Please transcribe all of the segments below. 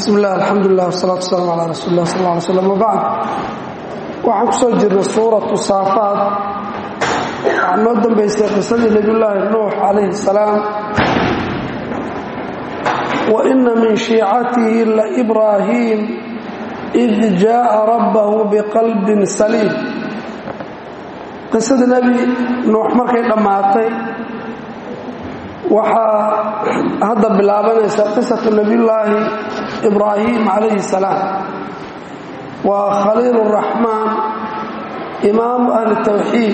bismi illah alxamdulilah wasalaatu wasalaamu calaa rasuuli lah sal ly slam wabacd waxaan ku soo jirnay suuratu saafaad waxaa noo dambaysay qisadii nebiyullaahi nuux calayhi salaam wa ina min shiicatihi laibraahiim id jaءa rabbahu biqalbin saliim qisadii nebi nuux markay dhammaatay waxaa hadda bilaabanaysa qisatu nebiyullaahi ibraahim calayhi salaam waa khaliil اraxmaan imaamu ahli tawxiid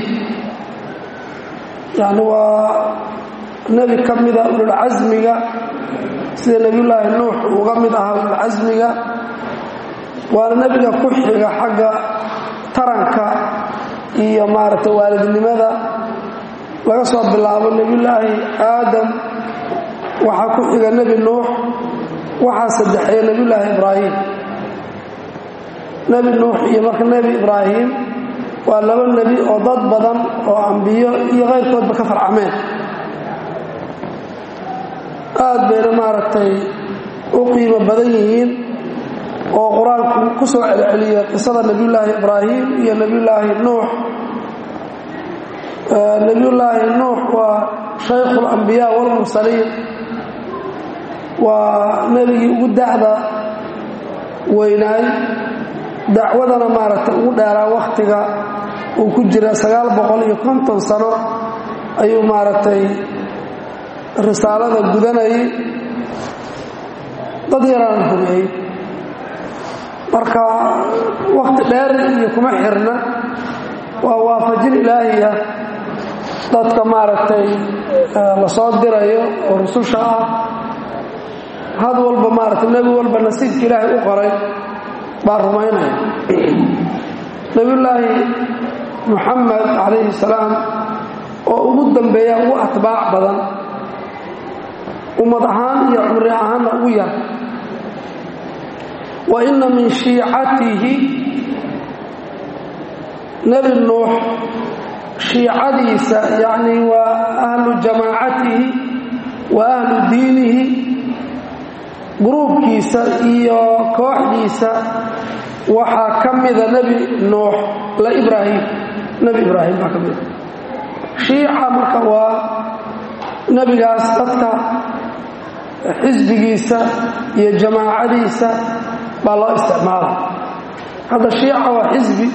yani waa nebi ka mida ululcasmiga sida nebiyullaahi nuux uga mid ahaa ululcasmiga waana nebiga ku xiga xagga taranka iyo maaragtay waalidnimada laga soo bilaabo nebiyullaahi aadam waxaa ku xiga nebi nuux waxaa saddexeeya nebiyullaahi ibraahim nebi nuux iyo marka nebi ibraahim waa laba nebi oo dad badan oo ambiyo iyo kayrkoodba ka farcameen aad bayna maaragtay u qiimo badan yihiin oo qur-aanku ku soo celceliyay qisada nebiyullaahi ibraahim iyo nebiyullaahi nuux nebiyullaahi nuux waa shaykhu اlambiyaa wاlmursaliin waa nebigii ugu dacda weynaay dacwadana maaragtay ugu dheeraa wakhtiga uu ku jira sagaal boqol iyo konton sano ayuu maaragtay risaalada gudanayay dad yaraana humeeyey marka wakhti dheer iyo kuma xirna waa waafajin ilaahiya dadka maaragtay la soo dirayo oo rususha ah had walba maaragtay nebi walba nasiibka ilaahay u qoray baa rumaynaya nebiyullaahi muxamed calayhi salaam oo ugu dambeeya ugu atbaac badan ummad ahaan iyo cumri ahaanna ugu yar wa inna min shiicatihi nebi nuux shiicadiisa yacni waa ahlu jamaacatihi wa ahlu diinihi gruubkiisa iyo kooxdiisa waxaa ka mida nebi nuux la ibraahim nebi ibraahim baa ka mida shiica marka waa nebigaas dadka xisbigiisa iyo jamaacadiisa baa loo isticmaala hadda shiica waa xisbi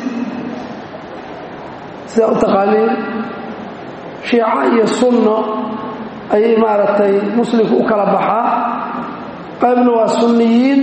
sidaa u taqaaniin shiico iyo sunno ayay maaragtay muslimku u kala baxaa qaybna waa sunniyiin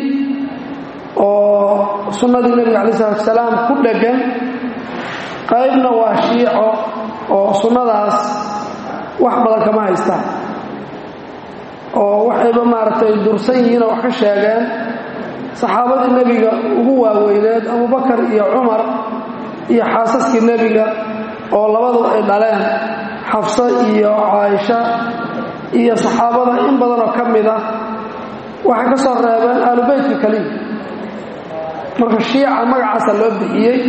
oo sunnadii nebiga calayi salatu salaam ku dheggan qaybna waa shiico oo sunnadaas wax badan kama haystaan oo waxayba maaragtay dursan yihiin oo wax ka sheegeen saxaabadii nebiga ugu waaweyneed abubakar iyo cumar iyo xaasaskii nebiga oo labadu ay dhaleen xafso iyo caaisha iyo saxaabada in badanoo ka mid ah waxay ka soo reebeen aalubeytka keliya marka shiica magacaasa loo bixiyey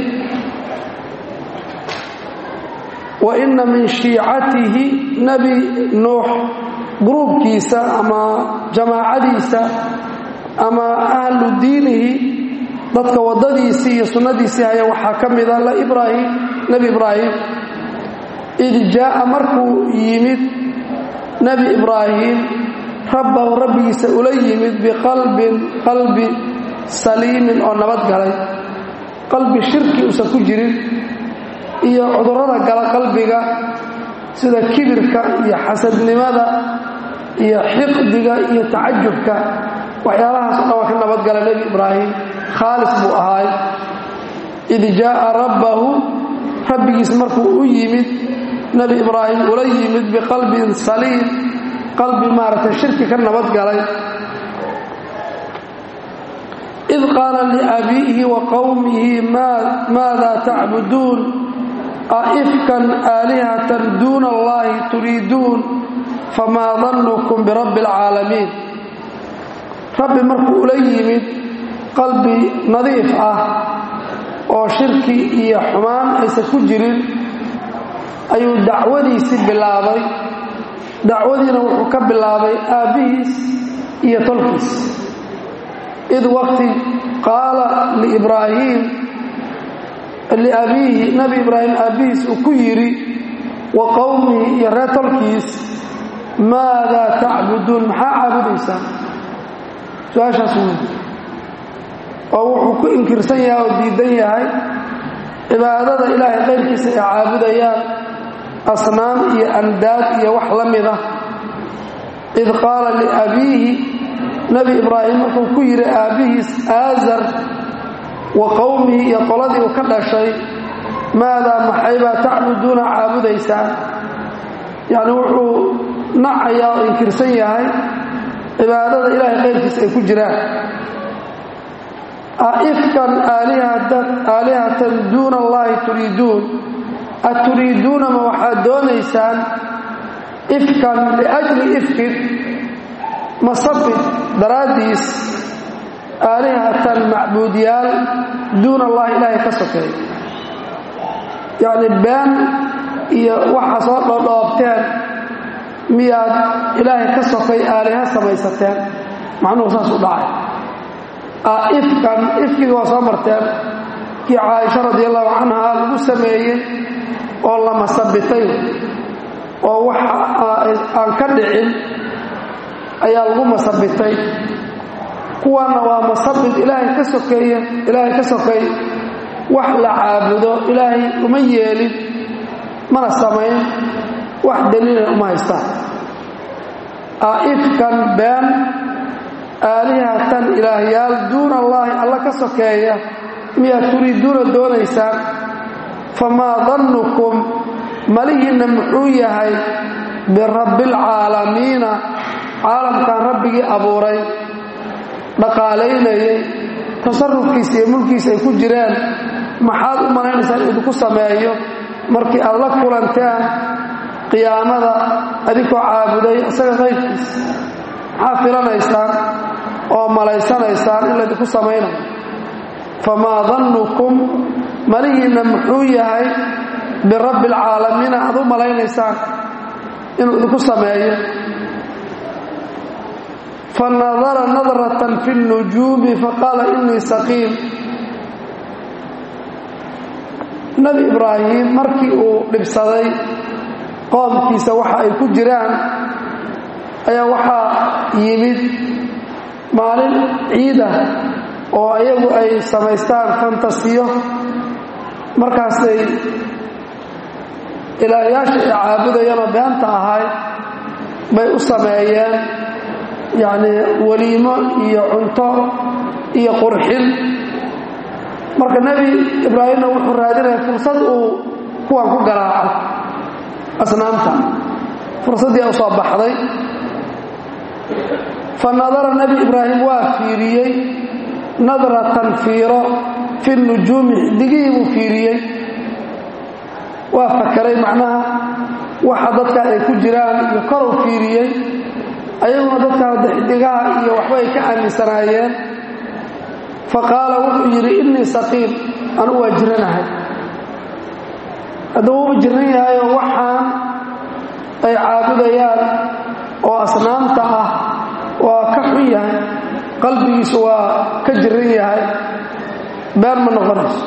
wa inna min shiicatihi nebi nuux gruubkiisa ama jamaacadiisa ama ahlu diinihi dadka waddadiisii iyo sunnadiisii haya waxaa ka mida la ibraahim nebi ibraahim id jaa'a markuu yimid nebi ibraahim rabbahu rabbigiisa ula yimid biqalbin qalbi saliimin oo nabad galay qalbi shirki uusan ku jirin iyo cudurrada gala qalbiga sida kibirka iyo xasadnimada iyo xiqdiga iyo tacajubka waxyaalahaas o dhan waa ka nabadgala nebi ibraahim khaalis buu ahaay id jaa'a rabbahu rabbigiis markuu u yimid nebi ibraahim ula yimid biqalbin saliim qalbi maaragtay shirki ka nabadgalay id qaala liabiihi wa qowmihi maada tacbuduun aifkan aalihatan duuna allahi turiiduun famaa dannukum birabbi alcaalamiin rabbi markuu ula yimid qalbi nadiif ah oo shirki iyo xumaan aysan ku jirin ayuu dacwadiisii bilaabay dacwadiina wuxuu ka bilaabay aabbihiis iyo tolkiis id waqti qaala liibraahiim liabiihi nebi ibraahim aabbihiis uu ku yidhi wa qowmihi iyo reer tolkiis maadaa tacbuduun maxaa caabudaysaan su-aashaas wey oo wuxuu ku inkirsan yahay oo diidan yahay cibaadada ilaahay qayrkiisa ay caabudayaan asnaam iyo andaad iyo wax la mida id qaala liabiihi nebi ibraahim markuu ku yidhi aabbihiis aazar wa qowmihi iyo qoladii uu ka dhashay maadaa maxaybaa tacbuduuna caabudaysaan yacni wuxuu nacayaa oo inkirsan yahay cibaadada ilaahay qayrkiisa ay ku jiraan aifkan aalihatan duuna allahi turiiduun aturiiduuna ma waxaad doonaysaan ifkan liajli ifkin masabid daraaddiis aalihatan macbuudyaal duuna allahi ilaahay ka sokeey yacni been iyo waxa soo dhodhoobteen miyaad ilaahay ka sokay aaliha samaysateen macnuhu saas u dhacay ifkan ifkiga waa soo marteen kii caaisha radi allahu canha lagu sameeyey oo la masabitay oo waxa aan ka dhicin ayaa lagu masabitay kuwaanna waa masabit ilaahay ka sokeeye ilaahay ka sokay wax la caabudo ilaahay uma yeelin mana samayn wax daliila uma haystaan aifkan been aalihatan ilaahyaal duuna allaahi alla ka sokeeya miyaad turiiduuna doonaysaan famaa dannukum malihiinna muxuu yahay birabbialcaalamiina caalamkan rabbigii abuuray dhaqaalaynayay tasarufkiisa iyo mulkiisa ay ku jireen maxaad u malaynaysaan idinku sameeyo markii aad la kulanteen qiyaamada adinkoo caabuday isaga qayrkiisa maxaa filanaysaan oo malaysanaysaan in laydinku samaynayo famaa dannukum malihiinna muxuu yahay birabbi alcaalamiina aad u malaynaysaan inuu idinku sameeyo fanadara nadratan fi اnujuumi faqaala inii saqiim nebi ibraahim markii uu dhibsaday qoomkiisa waxa ay ku jiraan ayaa waxaa yimid maalin ciida oo iyagu ay samaystaan fantasiyo markaasay ilaahyaasha ay caabudayanoo beenta ahay bay u sameeyeen yacnii weliimo iyo cunto iyo qurxin marka nebi ibraahimna wuxuu raadinaya fursad uu kuwan ku garaaco asnaamta fursaddii u soo baxday fa nadara nebi ibraahim waa fiiriyey nadratan fiiro fi nujuumi xidigihii buu fiiriyey waa fakaray macnaha waxa dadka ay ku jiraan iyo korow fiiriyey ayaguna dadka xidigaha iyo waxba ay ka aaminsanaayeen fa qaala wuxuu yidhi innii saqiim anugu waa jiranahay hadduu uba jiran yahayoo waxaan ay caabudayaan oo asnaamta ah waa ka xun yahay qalbigiisu waa ka jiran yahay been ma noqonayso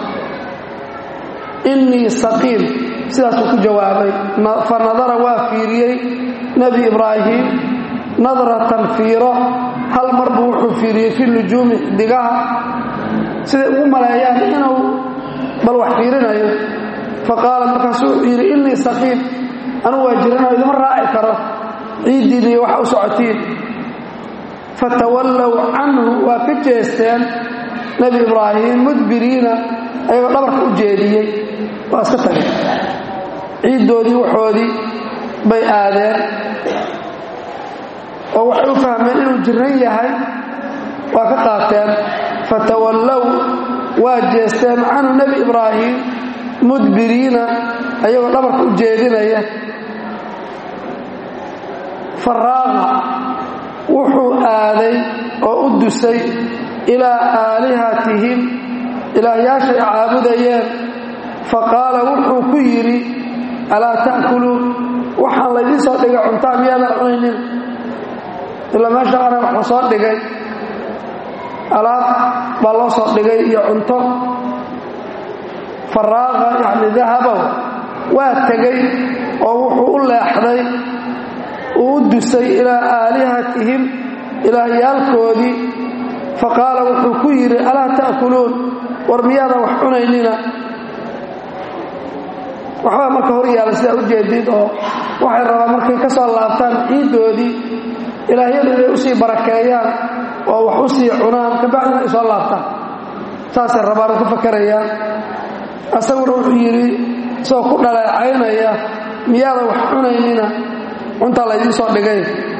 innii saqiim sidaasuu ku jawaabay fa nadara waa fiiriyey nebi ibraahim nadratan fiiro hal mar buu wuxuu fiiriyey fi nujuumi xidigaha siday ugu maleeyaan inuu bal wax fiirinayo fa qaala markaasuu wuxuu yidhi innii saqiim anugu waa jiranayo idima raaci karo ciiddiin iyo waxa u socotiin fatawallow canhu waa ka jeesteen nebi ibraahim mudbiriina ayagoo dhabarka u jeediyey waa iska tageen ciiddoodii waxoodii bay aadeen oo waxay u fahmeen inuu jiran yahay waa ka qaateen fatawallow waa jeesteen canhu nebi ibraahim mudbiriina ayagoo dhabarka u jeedinaya faraaqa wuxuu aaday oo u dusay ilaa aalihatihim ilaahyaashay caabudayeen fa qaala wuxuu ku yidhi alaa ta'kuluun waxaan laydiin soo dhigay cuntaa miyaadan cunaynin ilaa meesha ana waxuu soo dhigay alaab baa loo soo dhigay iyo cunto faraaqa yacni dahaba waa tegey oo wuxuu u leexday uu u dusay ilaa aalihatihim ilaahyaalkoodii faqaala wuxuu ku yidhi alaa ta'kuluun war miyaadan wax cunaynina waxbaa marka hor yaalla sidaa u jeedid oo waxay rabaan markay ka soo laabtaan ciiddoodii ilaahyadu inay u sii barakeeyaan oo wax u sii cunaan kabacdina ay soo laabtaan saasay rabaana ku fakarayaan asaguna wuxuu yidhi isagoo ku dhaleecaynaya miyaadan wax cunaynina cuntaa laydiin soo dhigay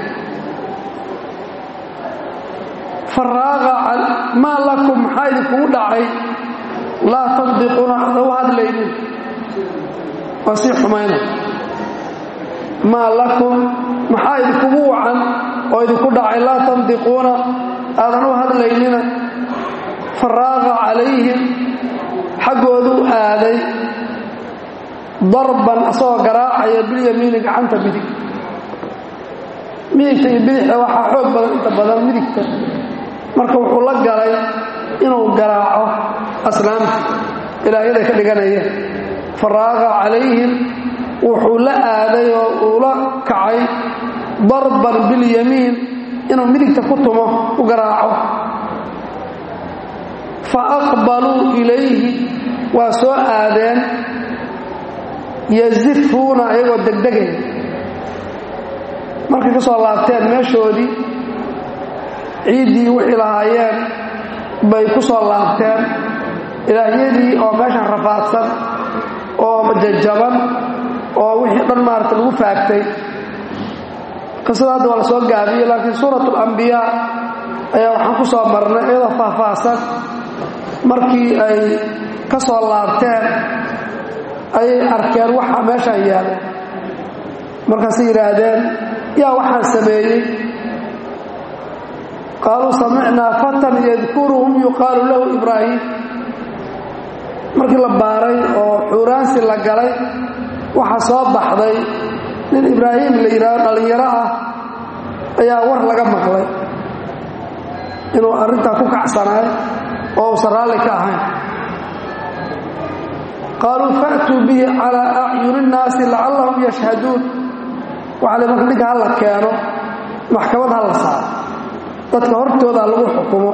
faraaqa maa lakum maxaa idinkugu dhacay laa tandiquuna ada u hadlaynin waa sii xumayna maa lakum maxaa idinkugu wacan oo idinku dhacay laa tandiquuna aadan u hadlaynina faraaqa calayhim xaggoodu aaday darban asagoo garaacaya bilyamiini gacanta midig midigta iyo bidixda waxaa xoog badan inta badan midigta marka wuxuu la galay inuu garaaco aslaamta ilaahyaday ka dhiganayeen faraaqa calayhim wuxuu la aaday oo uu la kacay darban bilyamiin inuu midigta ku tumo u garaaco fa aqbaluu ilayhi waa soo aadeen yazifuuna ayagoo degdegaya markay ka soo laabteen meeshoodii ciiddii wixii lahaayeen bay ku soo laabteen ilaahyadii oo meeshan rafaadsan oo jajaban oo wixii dhan maarata lagu faagtay qisada hadda waa la soo gaabiyey laakiin suurat alambiyaa ayaa waxaan ku soo marnay iyadoo faahfaahsan markii ay ka soo laabteen ayay arkeen waxa meeshaan yaala markaasay yidhaahdeen yaa waxaan sameeyey qaaluu samicnaa fatan yadkuruhum yuqaalu lahu ibraahim markii la baaray oo xuuraansi la galay waxaa soo baxday nin ibraahim la yidhaahdo dhallinyaro ah ayaa war laga maqlay inuu arrintaa ku kacsanaay oo uusan raalli ka ahayn qaaluu fa'tuu bihi calaa acyuni innaasi lacallahum yashhaduun waxaa la marka ninka hala keeno maxkamad ha la saaro dadka hortooda lagu xukumo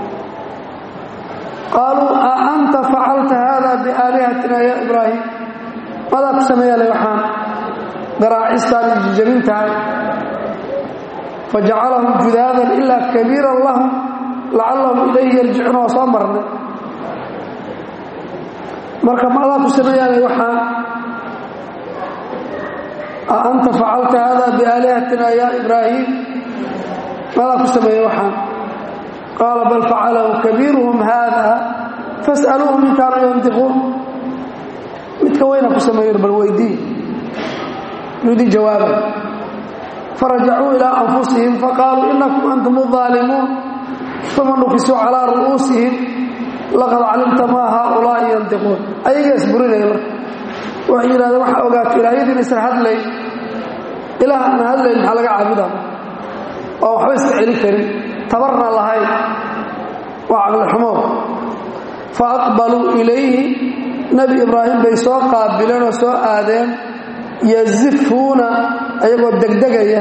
qaaluu a anta facalta haada biaalihatina ya ibraahim madaa ku sameeyale waxaan garaacistaan iyo jijabintahay fajacalahum judaadan ilaa kabiiran lahum lacallahum ilayhi yarjicuuna waa soo marnay marka madaa ku sameeyaale waxaan a anta facalta haada biaalihatina ya ibraahim madaa ku sameeye waxaan qaala bal facalahu kabiiruhum haada fas'aluuhum in kaanuu yantiquun midka weyna ku sameeyen bal weydii yudii jawaabay farajacuu ilaa anfusihim faqaaluu inakum antum aalimuun uma nufisuu calaa ru'uusihim laqad calimta maa haaulaa'i yantiquun ayagaa isburinaya marka waxay yidhahdeen waxaa ogaata ilaahyadii inaysan hadlayn ilaah aan hadlayn maxaa laga caabuda oo waxba iska celin karin tabarna lahayn waa caqlixumo fa aqbaluu ilayhi nebi ibraahim bay soo qaabileen oo soo aadeen yazifuuna ayagoo degdegaya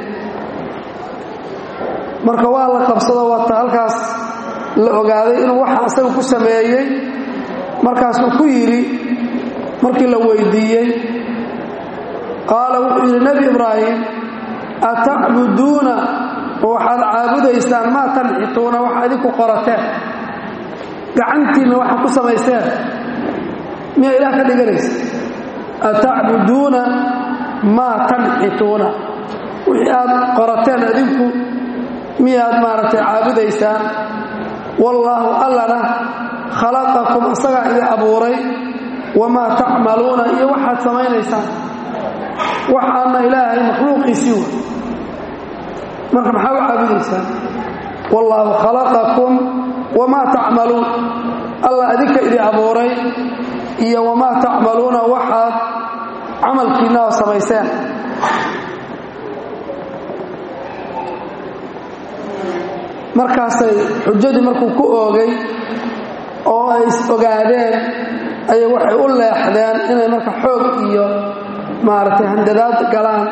marka waa la qabsado wata halkaas la ogaaday inuu waxa asaga ku sameeyey markaasuu ku yidhi markii la weydiiyey qaala wuxuu yidhi nebi ibraahim atacbuduuna waxaad caabudaysaan maa tanxituuna waxa idinku qorateen gacantiinna waxaad ku samayseen miyaa ilaah ka dhiganaysa atacbuduuna maa tanxituuna wixii aad qorateen adinku miyaad maaragtay caabudaysaan wallaahu allana khalaqakum isagaa idin abuuray wamaa tacmaluuna iyo waxaad samaynaysaan waxaana ilaahay makhluuqiisii wa marka maxaa u caabudaysaan wallaahu khalaqakum wamaa tacmaluun allah adinka idin abuuray iyo wamaa tacmaluuna waxaad camalkiinna oo samayseen markaasay xujadii markuu ku oogay oo ay is ogaadeen ayay waxay u leexdeen inay marka xoog iyo maaragtay handadaad galaan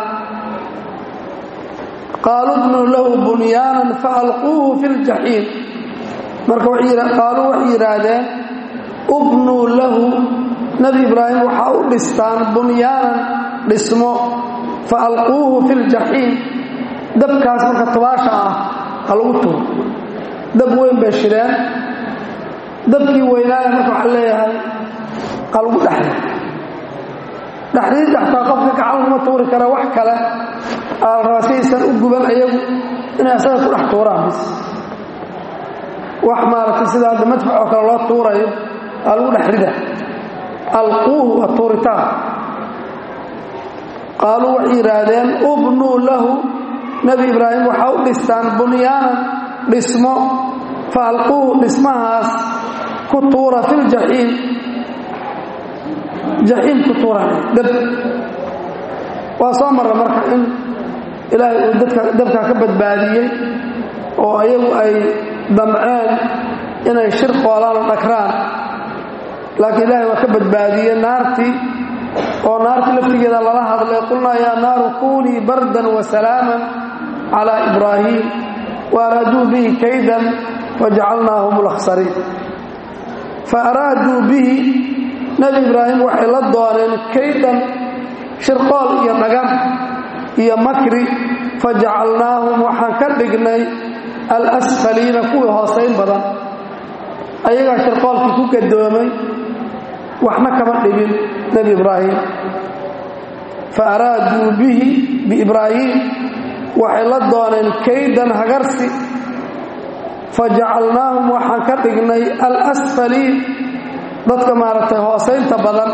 qaaluu bnuu lahu bunyaanan faalquuhu fi ljaxiim marka qaaluu waxay yidhaahdeen ubnuu lahu nebi ibraahim waxaa u dhistaan bunyaanan dhismo fa alquuhu fi ljaxiim dabkaas marka tubaasha ah ha lagu tuuro dab weyn bay shideen dabkii weynaaya marka waxaa leeyahay ha lagu dhexli dhexdiidda xataa qofka gacan laguma tuuri kara wax kale aa la rabaa siaysan u guban ayagu inay asaga ku dhex tuuraan bis wax maaragtay sida hadda madfac oo kale loo tuurayo aa lagu dhex rida alquuhu waa tuuritaan qaaluu waxay yidhaahdeen ubnuu lahu nebi ibraahim waxaa u dhistaan bunyaanan dhismo fa alquuhu dhismahaas ku tuura filjaxiim jaxiim ku tuuran dab waa soo marra marka in ilaahay uu dadka dabkaa ka badbaadiyey oo ayagu ay damceen inay shir qoolaan oo dhagraan laakiin ilaahay waa ka badbaadiyey naartii oo naartii laftigeeda lala hadlay qulnaa yaa naaru kunii bardan wa salaaman calaa ibraahiim wa araaduu bihi kaydan fajacalnaahum lakhsariin fa araaduu bihi nebi ibraahim waxay la dooneen kaydan shirqool iyo dhagan iyo makri fajacalnaahum waxaan ka dhignay alasfaliina kuwii hoosayn badan ayagaa shirqoolkii ku gadoomay waxna kama dhibin nebi ibraahim fa araaduu bihi biibraahiim waxay la dooneen kaydan hagarsi fajacalnaahum waxaan ka dhignay alasfaliin dadka maaragtay hoosaynta badan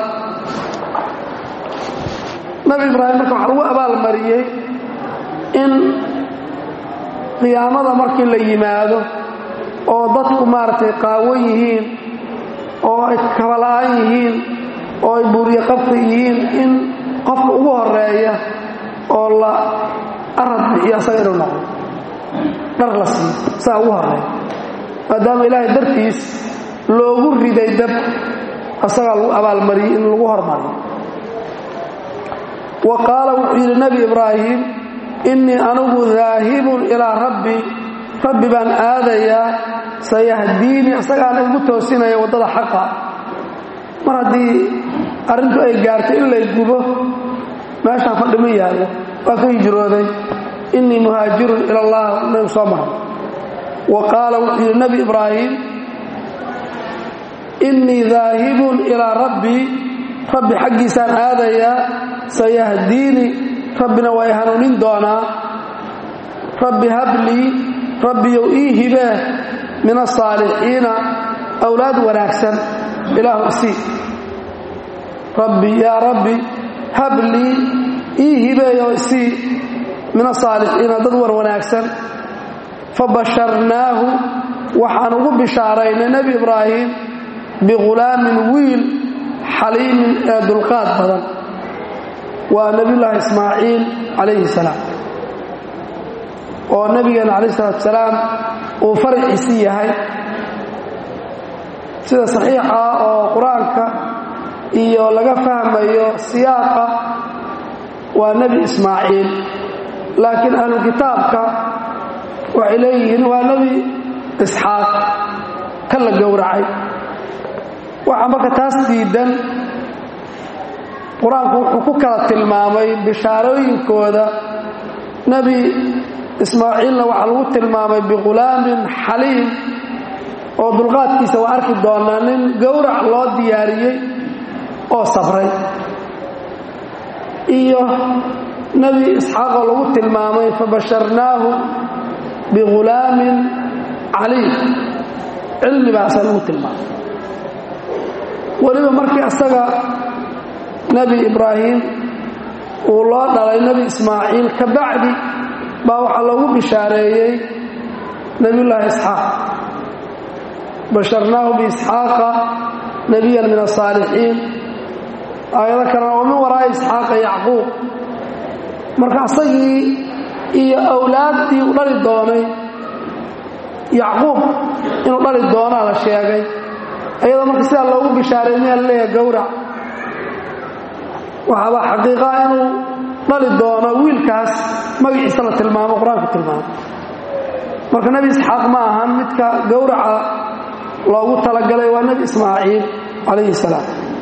nabi ibraahim marka waxaa lagu abaalmariyey in qiyaamada markii la yimaado oo dadku maaragtay qaawan yihiin oo ay kabala'an yihiin oo ay buuriye qabka yihiin in qofka ugu horeeya oo la arad bixiyo asaga inuu noqdo dhar la siiyo saa ugu horeeya maadaama ilaahay dartiis loogu riday dab asagaa lagu abaalmariyey in lagu hormariyo wa qaala wuxuu yidhi nebi ibraahim innii anigu daahibun ilaa rabbi rabbi baan aadayaa sayahdiinii isagaana igu toosinaya waddada xaqa mar haddii arrintu ay gaarto in lay gubo meeshaan fadhima yaallo waa ka hijrooday innii muhaajirun ila allah nabigu soo maray wa qaala wuxuu yidhi nebi ibraahim innii daahibun ilaa rabbii rabbi xaggiisaan aadayaa sayahdiinii rabbina waa i hanuunin doonaa rabbi hablii rabbiyow ii hibee min asaalixiina awlaad wanaagsan ilaahu isii rabbi yaa rabbi hablii ii hibeeyoo isii min asaalixiina dad war wanaagsan fabasharnaahu waxaan ugu bishaaraynay nebi ibraahim bighulaamin wiil xaliimin ee dulqaad badan waa nebiyullaahi ismaaciil calayhi salaam oo nebigeena calayh salatu salaam uu faraciisi yahay sida saxiixa oo qur-aanka iyo laga fahmayo siyaaqa waa nebi ismaaciil laakiin ahlu kitaabka waxay leeyihiin waa nebi isxaaq ka la gowracay waxaa marka taas diidan qur-aanku wuxuu ku kala tilmaamay bishaarooyinkooda nebi ismaaciilna waxaa lagu tilmaamay bighulaamin xaliim oo dulqaadkiisa waa arki doonaa nin gowrac loo diyaariyey oo sabray iyo nebi isxaaqoo lagu tilmaamay fabasharnaahu bighulaamin caliim cilmi baasaa lagu tilmaamay weliba markii asaga nebi ibraahim uu loo dhalay nebi ismaaciil ka bacdi baa waxaa loogu bishaareeyey nebiyullaahi isxaaq basharnaahu biisxaaqa nebiyan min asaalixiin aayado kalena oo min waraa'i isxaaqa yacquub marka asagii iyo awlaaddii u dhali doonay yacquub inuu dhali doonaa la sheegay iyadoo marka sidaa loogu bishaareynaya la leeyahay gowrac waxaaba xaqiiqaa inuu dhali doono wiilkaas magaciisa la tilmaamo qur-aanku tilmaamo marka nebi isxaaq ma ahan midka gowraca loogu talagalay waa nebi ismaaciil calayhi salaam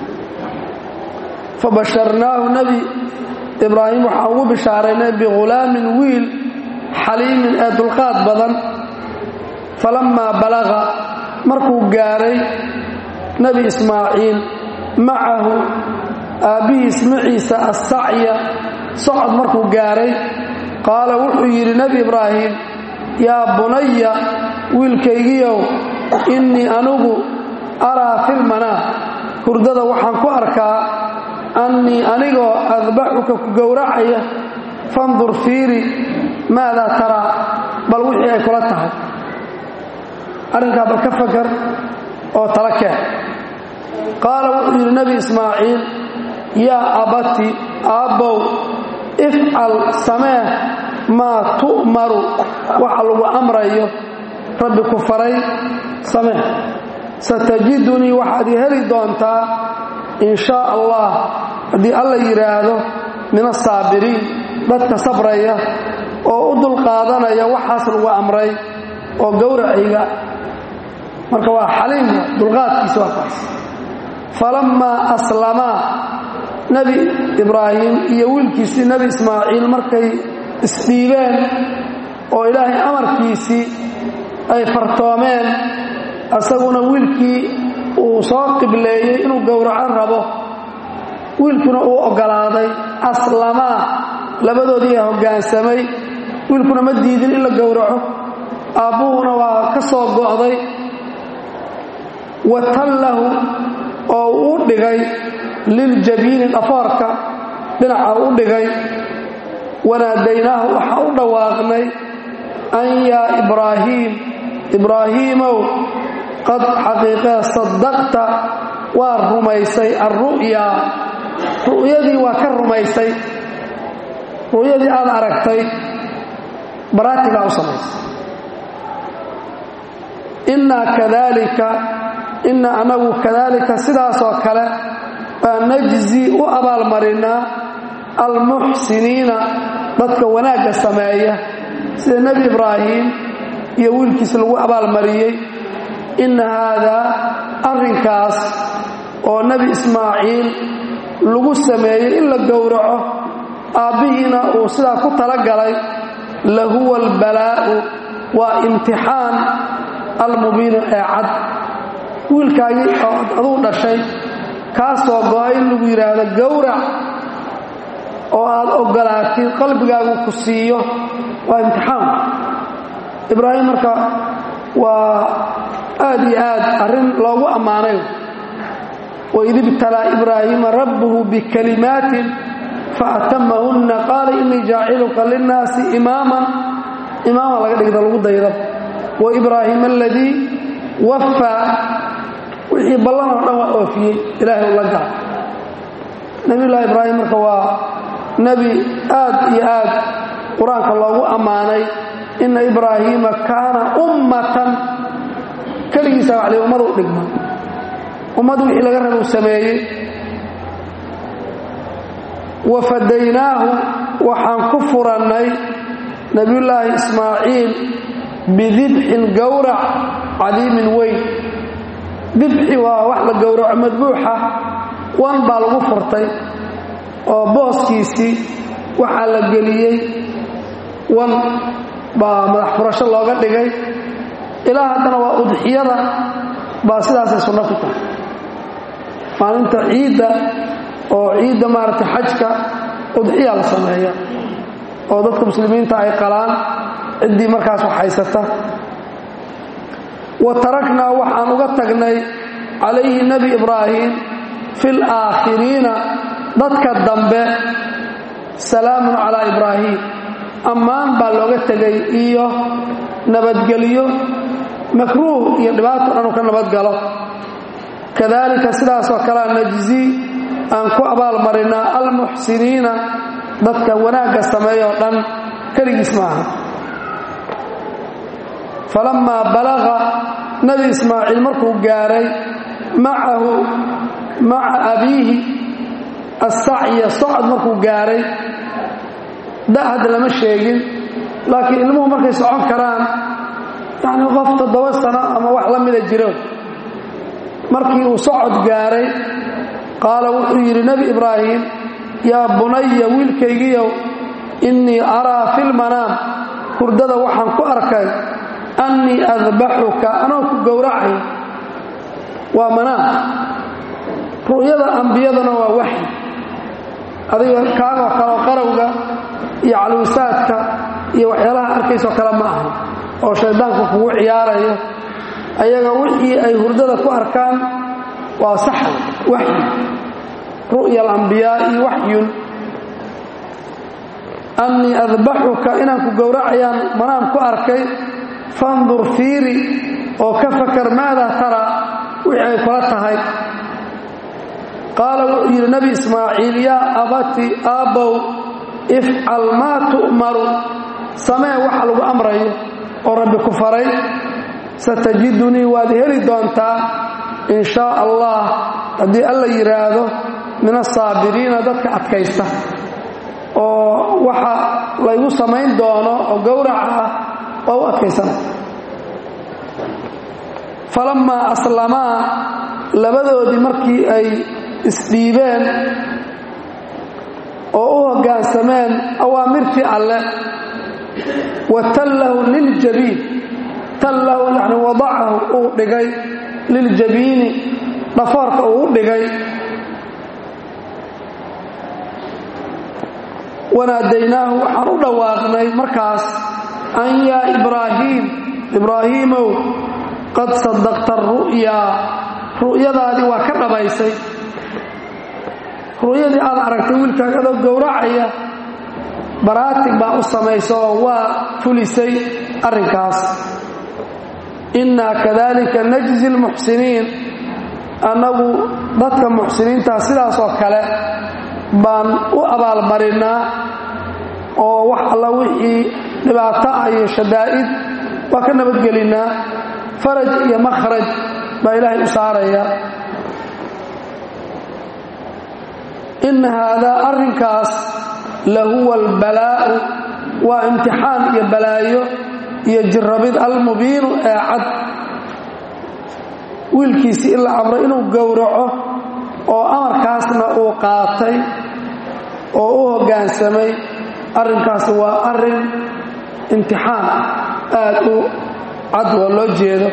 fabasharnaahu nebi ibraahim waxaan ugu bishaaraynay bighulaamin wiil xaliimin ee dulqaad badan falammaa balaqa markuu gaaray nebi ismaaciil macahu aabbihiis maciisa assacya socod markuu gaaray qaala wuxuu yidhi nebi ibraahim yaa bunaya wiilkaygiyow innii anugu araa filmanaa hurdada waxaan ku arkaa annii anigoo adbaxuka ku gowracaya fandur fiiri maadaa taraa bal wixii ay kula tahay arrinkaa bal ka fakar oo tala keen qaala wuxuu yidhi nebi ismaaciil yaa abati aabbow ifcal samee maa tu'maru waxa lagu amrayo rabbi ku faray samee satajidunii waxaad i heli doontaa in shaa allah haddii alla yidhaahdo min asaabiriin dadka sabraya oo u dulqaadanaya waxaas lagu amray oo gowracayga marka waa xaliim dulqaadkiisa waa kaas falammaa aslamaa nebi ibraahim iyo wiilkiisii nebi ismaaciil markay isdhiibeen oo ilaahay amarkiisii ay fartoomeen asaguna wiilkii uu soo qibleeyey inuu gowraco rabo wiilkuna uu oggolaaday aslamaa labadoodii a hoggaansamay wiilkuna ma diidin in la gowraco aabbuhuna waa ka soo go'day watallahu oo uu dhigay liljabiini dhafoorka dhinaca u dhigay wanaadaynaahu waxaa u dhawaaqnay an yaa ibraahiim ibraahiimow qad xaqiiqee saddaqta waa rumaysay alru'yaa ru'yadii waa ka rumaysay ru'yadii aad aragtay baraatigaa u samaysay innaa kadaalika inna anagu kadaalika sidaasoo kale baa najzi u abaalmarinaa almuxsiniina dadka wanaagga sameeya sida nebi ibraahim iyo wiilkiis lagu abaalmariyey inna haadaa arrinkaas oo nebi ismaaciil lagu sameeyey in la gowraco aabbihiina uu sidaa ku talagalay lahuwa albalaa'u waa imtixaan almubiinu ee cad wiilkaagii oo aduu dhashay kaasoo go'a in lagu yidhaahdo gowrac oo aad oggolaatid qalbigaagu ku siiyo waa imtixaan ibraahim marka waa aad iyo aad arrin loogu ammaanay waid ibtalaa ibraahiima rabbuhu bikalimaatin faatamahunna qaala innii jaaciluka linnaasi imaaman imaaman laga dhigda lagu dayda wa ibraahiima aladii waffaa wixii ballan oo dhan waa oofiyey ilaahay u la gala nebiyullaahi ibraahim marka waa nebi aad iyo aad qur-aanka loogu ammaanay inna ibraahiima kaana ummatan keligiisa waxli ummada u dhigma ummad wixii laga raba uu sameeyey wa fadaynaahu waxaan ku furannay nebiyullaahi ismaaciil bidibxin gowrac cadiimin weyn dibxi waa wax la gowraco madbuuxa wan baa lagu furtay oo booskiisii waxaa la geliyey wan baa madax furasho looga dhigay ilaa haddana waa udxiyada baa sidaasay sunno ku tahay maalinta ciidda oo ciidda maaragtay xajka udxiya la sameeya oo dadka muslimiinta ay qalaan ciddii markaas wax haysata wa taraknaa waxaan uga tagnay calayhi nebi ibraahim fi laakhiriina dadka dambe salaamun calaa ibraahim ammaan baa looga tegay iyo nabadgelyo makruuh iyo dhibaato dhanuu ka nabadgalo kadaalika sidaasoo kalea najzi aan ku abaalmarinaa almuxsiniina dadka wanaagga sameeyoo dhan keligiis maaha falammaa balaqa nebi ismaaciil markuu gaaray macahu maca abiihi assacya socod markuu gaaray da'had lama sheegin laakiin ilmuhu markay socon karaan yacni qof toddoba sano ama wax la mida jiro markii uu socod gaaray qaala wuxuu yidhi nebi ibraahim yaa bunaya wiilkaygiyow innii araa fi lmanaam hurdada waxaan ku arkay annii adbaxuka anoo ku gowracay waa manaam ru'yada ambiyadana waa waxyi adiga kaagoo kaleo qarowga iyo calwisaadka iyo waxyaalaha arkaysoo kale ma aha oo shayddaanku kugu ciyaarayo ayaga wixii ay hurdada ku arkaan waa saxa waxyi ru'ya alambiyaa iyo waxyun annii adbaxuka inaan ku gowracayaan manaam ku arkay fandur fiiri oo ka fakar maadaa taraa wixii ay kula tahay qaala wuxuu yidhi nebi ismaaciil yaa abati aabbow ifcal maa tu'maru samee waxa lagu amrayo oo rabbi ku faray satajidunii waad heli doontaa in shaa allah haddii alla yidhaahdo min asaabiriina dadka adkaysta oo waxa laygu samayn doono oo gowraca ah waa u adkaysana falammaa aslamaa labadoodii markii ay isdhiibeen oo u hoggaansameen awaamirtii alle wa tallahu liljabiin tallahu yani wadacahu uu dhigay liljabiini dhafoorka uu u dhigay wanaadaynaahu waxaan u dhawaaqnay markaas an yaa ibraahiim ibraahiimow qad sadaqta ru'yaa ru'yadaadii waa ka dhabaysay ru'yadii aad aragtay wiilkaaga adoo gowracaya baraatig baa u samaysa oo waa fulisay arrinkaas innaa kadalika najzi lmuxsiniin annagu dadka muxsiniintaa sidaasoo kale baan u abaalmarinnaa oo wax alla wixii dhibaato ah iyo shadaa'id waa ka nabadgelinnaa faraj iyo makhraj baa ilaahay u saaraya inna haadaa arrinkaas lahuwa albalaa'u waa imtixaan iyo balaayo iyo jirrabid almubiinu ee cad wiilkiisii in la amro inuu gowraco oo amarkaasna uu qaatay oo u hoggaansamay arrinkaas waa arrin imtixaan aad u cad oo loo jeedo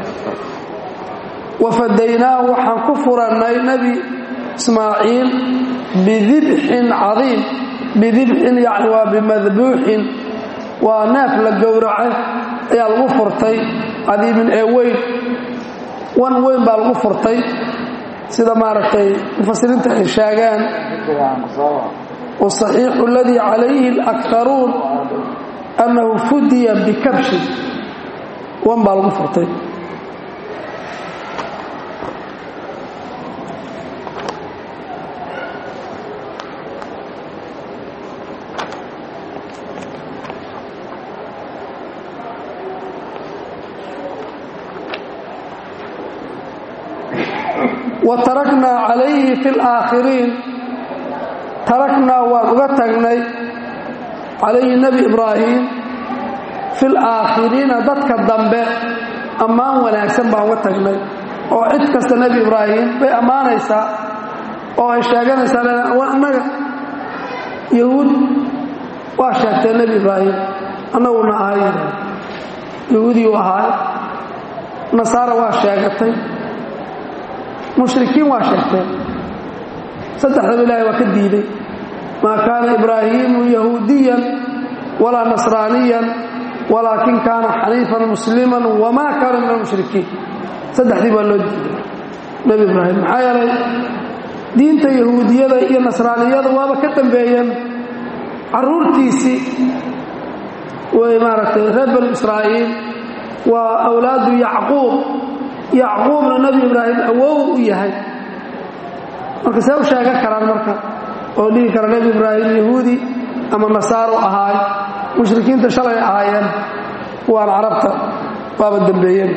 wafadaynaahu waxaan ku furannay nebi ismaaciil bidibxin cadiim bidibxin yacni waa bimadbuuxin waa neef la gowrace ayaa lagu furtay cadiimin ee weyn wan weyn baa lagu furtay sida maaragtay mufasiriinta ay sheegaan wasaxiixu aladii calayhi alakharuun annahu fudiya bikabshin wan baa lagu furtay wa taraknaa calayhi fi alaakhiriin taraknaa waan uga tagnay calayhi nebi ibraahim fi laakhiriina dadka dambe ammaan wanaagsan baan uga tagnay oo cid kasta nebi ibraahim bay ammaanaysaa oo ay sheeganaysaa annaga yahuud waa sheegtee nebi ibraahim annaguna ahay yahuudii u ahaay nasaara waa sheegatay mushrikiin waa sheegteen saddexdaba ilaahay waa ka diiday maa kaana ibraahiimu yahuudiyan walaa nasraaniyan walaakin kaana xaniifan musliman wamaa kaana min almushrikiin saddexdii baa loo diiday nebi ibraahim maxaa yeelay diinta yahuudiyada iyo nasraaniyada waaba ka dambeeyeen carruurtiisii way maaragtay reer banu israa'iil waa awlaadu yacquub yacquubna nebi ibraahim awow u yahay marka see u sheegan karaan marka oo dhihi kara nebi ibraahim yahuudi ama nasaaro ahaay mushrikiinta shalay ahaayeen kuwaan carabta waaba dembeeyeen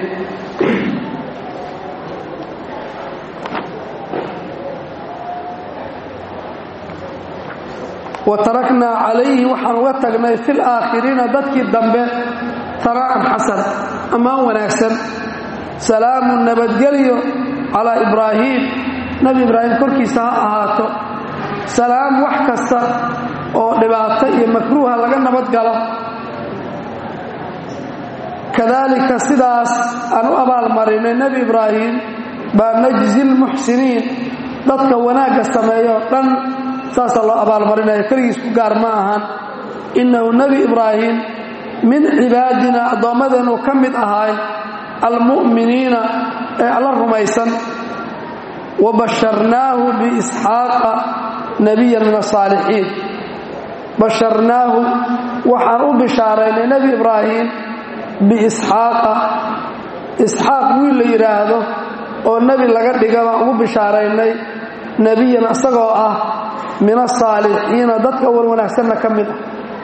wa taraknaa calayhi waxaan uga tagnay fi laakhiriina dadkii dambe tanaa'an xasan ammaan wanaagsan salaamun nabadgelyo calaa ibraahiim nebi ibraahim korkiisa ha ahaato salaam wax kasta oo dhibaato iyo makruuha laga nabadgalo kadaalika sidaas aan u abaalmarinay nebi ibraahim baa najzi lmuxsiniin dadka wanaagga sameeyo dhan saasaa loo abaalmarinaya keligiis ku gaar ma ahan innahu nebi ibraahim min cibaadina addoommadeennu ka mid ahaay almu'miniina ee alla rumaysan wa basharnaahu biisxaaqa nebiyan min asaalixiin basharnaahu waxaan u bishaaraynay nebi ibraahim biisxaaqa isxaaq wiil la yidhaahdo oo nebi laga dhiga baan ugu bishaaraynay nebiyan isagoo ah min asaalixiina dadka wan wanaagsanna ka mid ah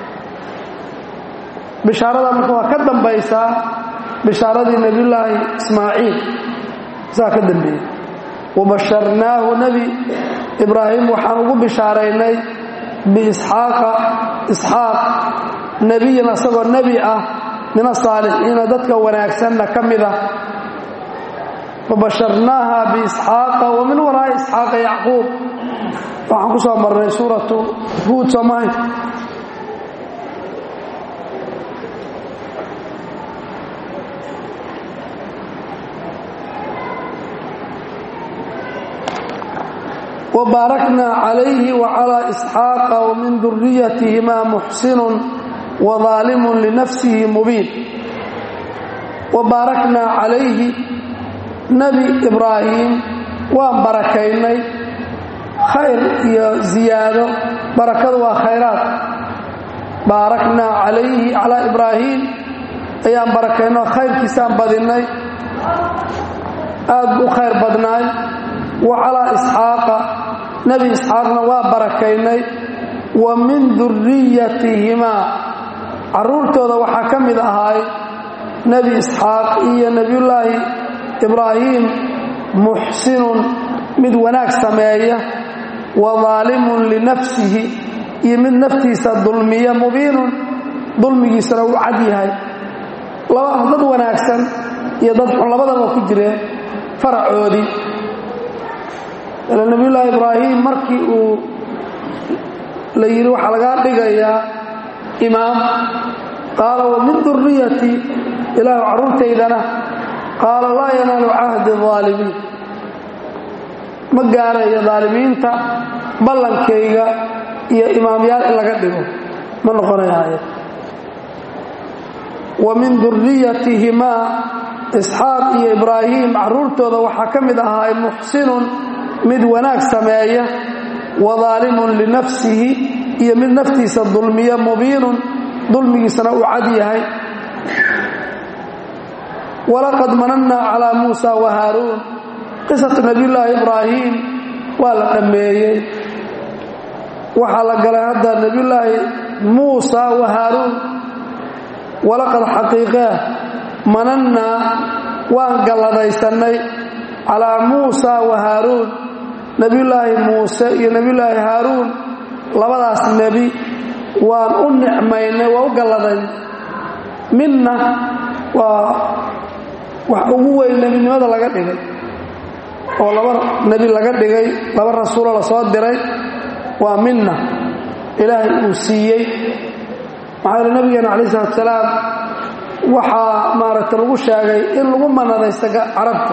bishaarada marka waa ka dambaysaa bishaaradii nebiyullaahi ismaaciil saa ka dambeeyey wabasharnaahu nebi ibraahim waxaan ugu bishaaraynay biisxaaqa isxaaq nebiyan isagoo nebi ah min asaalixiina dadka wanaagsanna ka mid ah wabasharnaaha biisxaaqa wa min waraa'i isxaaqa yacquub waxaan ku soo marnay suuratu huud soomahay وbaarakna عalayhi وعlى إسxaaqa وmin duriyatihima muxsin وظaalim linafsihi mubiin وbaarakna calayhi nebi ibraahim waan barakaynay khayr iyo ziyaado barakadu waa khayraad baaraknaa calayhi calaa ibraahim ayaan barakaynay oo khayrkiisaan badinay aad buu u khayr badnaay wa calaa isxaaqa nebi isxaaqna waa barakaynay wa min duriyatihimaa carruurtooda waxaa ka mid ahaay nebi isxaaq iyo nebiyullaahi ibraahim muxsinun mid wanaag sameeya wa daalimun linafsihi iyo mid naftiisa dulmiya mubiinun dulmigiisana uu cad yahay laba dad wanaagsan iyo dad xun labadaba ku jireen faracoodii ila nebiyullaahi ibraahim markii uu la yidhi waxaa lagaa dhigayaa imaam qaala wa min duriyati ilaahu carruurtaydana qaala laa yanaalu cahdi aalimiin ma gaarayo daalimiinta ballankayga iyo imaamyaal in laga dhigo ma noqonayaaye wa min duriyatihimaa isxaaq iyo ibraahim carruurtooda waxaa ka mid ahaay muxsinun mid wanaag sameeya wa daalimun linafsihi iyo mid naftiisa dulmiya mubiinun dulmigiisana uu cad yahay walaqad manannaa calaa muusa wa haaruun qisatu nebiyullaahi ibraahim waa la dhammeeyey waxaa la galay hadda nebiyullaahi muusa wa haaruun walaqad xaqiiqee manannaa waan galladaysanay calaa muusa wa haaruun nebiyullaahi muuse iyo nebiyullaahi haaruun labadaas nebi waan u nicmaynay waa u galladay midna waa wax ugu weyn nebinimada laga dhigay oo laba nebi laga dhigay laba rasuuloo la soo diray waa minna ilaahay uu siiyey maxaa yele nabigeena calayi salatu salaam waxaa maaragtay lagu sheegay in lagu manadaysta carabta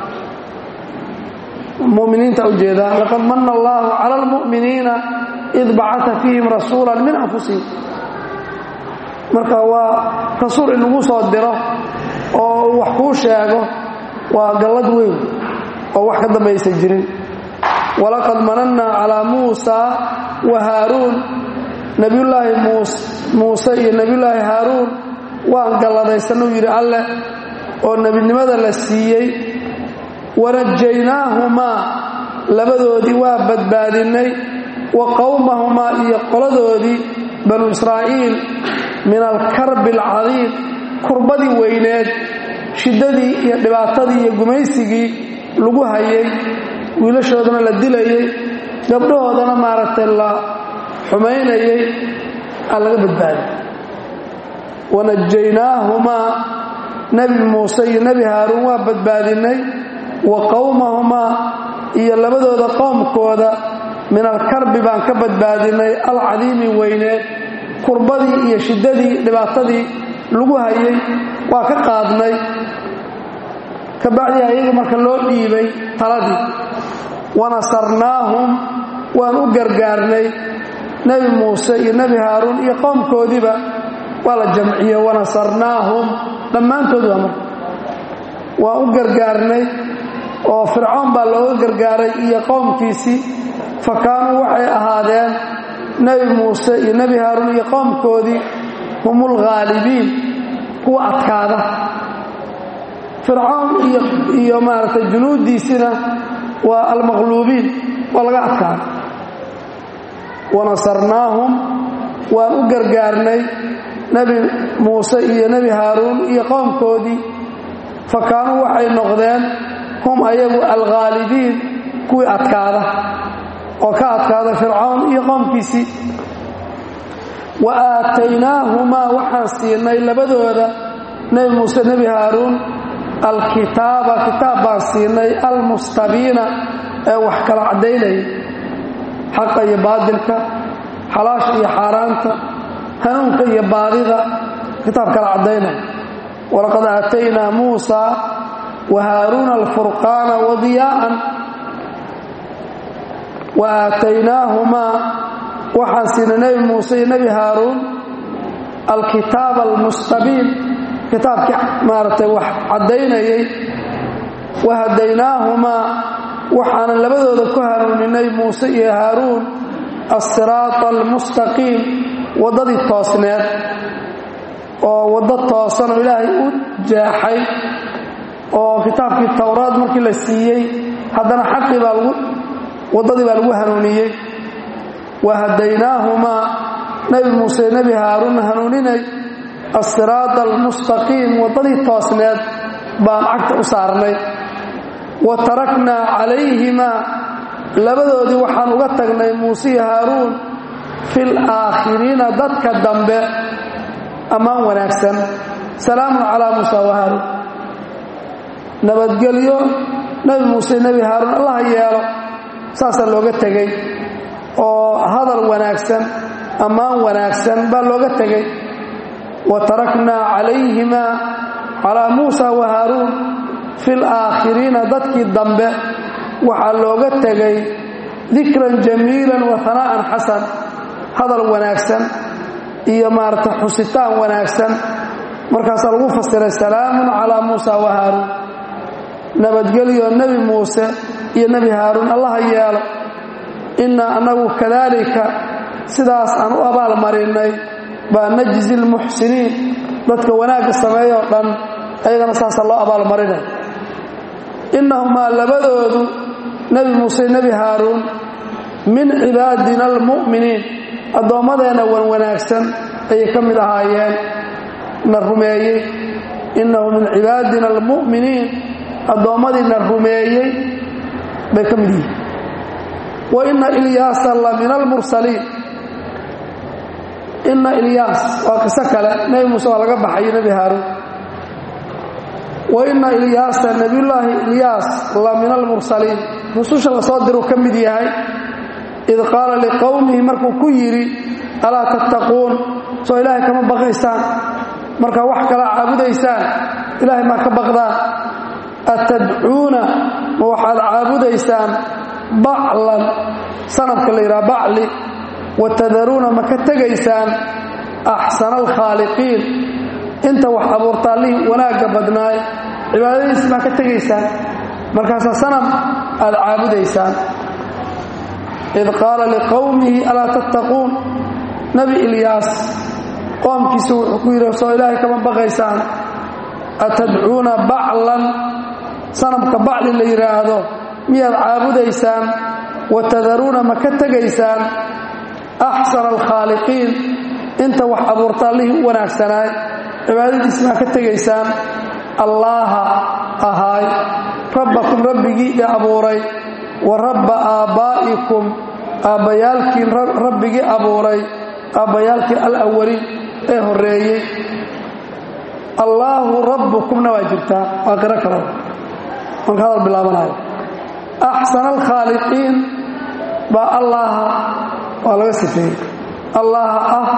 muminiinta ujeedaa laqad mana allaahu cala almu'miniina id bacata fiihim rasuula min anfusihim marka waa rasuul in lagu soo diro oo wax kuu sheego waa gallad weyn oo wax ka dambaysan jirin walaqad manannaa calaa muusa wa haaruun nebiyullaahi muuse iyo nebiyullaahi haaruun waan galladaysanuu yidhi alleh oo nebinimada la siiyey wanajaynaahumaa labadoodii waa badbaadinnay wa qowmahumaa iyo qoladoodii banu israa'iil min alkarbi alcadiim kurbadii weyneed shiddadii iyo dhibaatadii iyo gumaysigii lagu hayay wiilashoodana la dilayey gabdhahoodana maaragtay la xumaynayay aa laga badbaaday wanajaynaahumaa nebi muuse iyo nebi haaruun waa badbaadinay wa qowmahumaa iyo labadooda qowmkooda min alkarbi baan ka badbaadinay alcadiimi weyneed kurbadii iyo shiddadii dhibaatadii lagu hayay waa ka qaadnay kabacdii ayaga marka loo dhiibay taladii wanasarnaahum waan u gargaarnay nebi muuse iyo nebi haaruun iyo qowmkoodiiba waa la jamciye wanasarnaahum dhammaantood waa marka waan u gargaarnay oo fircoon baa looga gargaaray iyo qowmkiisii fa kaanuu waxay ahaadeen nebi muuse iyo nebi haaruun iyo qowmkoodii hum ulghaalibiin kuwa adkaada fircoon iyo maaragtay junuuddiisina waa almaqluubiin waa laga adkaada wanasarnaahum waan u gargaarnay nebi muuse iyo nebi haaruun iyo qowmkoodii fa kaanuu waxay noqdeen hum ayagu alghaalibiin kuwii adkaada oo ka adkaada fircoon iyo qowmkiisii wa aataynaahumaa waxaan siinay labadooda nebi muuse nebi haaruun alkitaaba kitaab baan siinay almustabiina ee wax kala caddaynaya xaqa iyo baadilka xalaasha iyo xaaraanta hanuunka iyo baadida kitaab kala caddaynaya walaqad aataynaa muusa wa haaruuna alfurqaana wadiyaa'an wa aataynaahumaa waxaan siinay nebi muuse iyo nebi haaruun alkitaaba almustabiin kitaabkii maaragtay wax caddaynayay wa hadaynaahumaa waxaanan labadooda ku hanuuninay muuse iyo haaruun assiraata almustaqiim waddadii toosneed oo waddo toosan oo ilaahay u jeexay oo kitaabkii towraad markii la siiyey haddana xaqii baa lagu waddadii baa lagu hanuuniyey wa hadaynaahumaa nebi muuse nebi haaruun hanuuninay assiraata almustaqiim waddadii toosneed baan cagta u saarnay wa taraknaa calayhimaa labadoodii waxaan uga tagnay muuse iyo haaruun fil aakhiriina dadka dambe ammaan wanaagsan salaamun calaa muusa wa haaruun nabadgelyo nebi muuse nebi haaruun allaha yeelo saasaa looga tegey oo hadal wanaagsan ammaan wanaagsan baa looga tegey wa taraknaa calayhimaa calaa muusa wa haaruun fil aakhiriina dadkii dambe waxaa looga tegay dikran jamiilan wa hanaa'an xasan hadal wanaagsan iyo maarata xusitaan wanaagsan markaasaa lagu fasiray salaamun calaa muusa wa haaruun nabadgelyo nebi muuse iyo nebi haaruun allaha yeelo innaa annagu kadaalika sidaas aan u abaal marinnay baa najzi lmuxsiniin dadka wanaagga sameeyoo dhan ayagana saasa loo abaalmarinay innahumaa labadoodu nebi muuse nebi haaruun min cibaadina almu'miniin addoommadeenna wan wanaagsan ayay ka mid ahaayeen na rumeeyey innahu min cibaadina almu'miniin addoommadii na rumeeyey bay ka mid yihiin wa inna ilyaasa la min almursaliin inna ilyaas waa qiso kale nebi muuse waa laga baxayo nebi haaruun wa inna ilyaasa nebiyullaahi ilyaas la min almursaliin rususha la soo diruu ka mid yahay id qaala liqowmihi markuu ku yidhi alaa tattaquun soo ilaahay kama baqaysaan markaa wax kala caabudaysaan ilaahay maa ka baqdaan atadcuuna ma waxaad caabudaysaan baclan sanadka la yidhaha bacli wa tadaruuna ma ka tegaysaan axsana alkhaaliqiin inta wax abuurta allihii wanaagga badnaay cibaadadiis maa ka tegaysaan markaasaa sanam aad caabudaysaan id qaala liqowmihi alaa tattaquun nebi ilyaas qoomkiisu wuxuu ku yidhi soo ilaahay kama baqaysaan atadcuuna baclan sanamka bacli la yidhaahdo miyaad caabudaysaan wa tadaruuna ma ka tegaysaan axsana alkhaaliqiin inta wax abuurta allihii u wanaagsanaay cibaadadiis maa ka tegaysaan allaaha ahaay rabbakum rabbigii i abuuray wa rabba aabbaa'ikum aabbayaalkiin rabbigii abuuray aabbayaalkii alawaliin ee horreeyey allaahu rabbukumna waa jirtaa waa qiro kalo marka hadal bilaabanayo axsana alkhaaliqiin baa allaaha waa laga sifeeyey allaaha ah